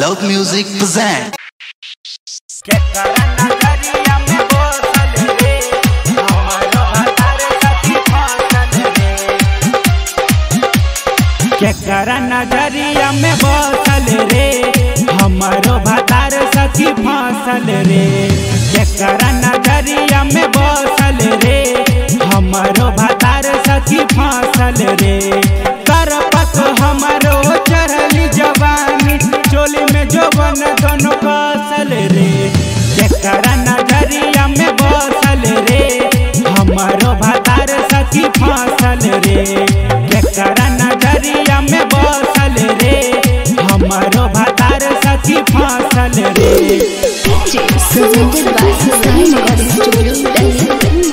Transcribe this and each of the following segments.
Loud Music present. केकरा नजरिया में बसल रे हमारो भतार सखी फसल रे केकरा नजरिया में बसल रे हमारो भतार सखी फसल रे करपत हमारो चढ़ली जवानी चोली में जोबन दोनों कसल रे केकरा नजरिया में बसल रे हमारो भतार सखी फसल रे केकरा नजरिया में बसल रे हमारो भतार सखी फसल रे presented by Sky Recording Studio, Delhi.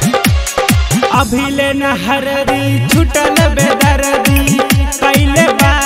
अभिले न हरदी छुटल बेदर्दी कैले बा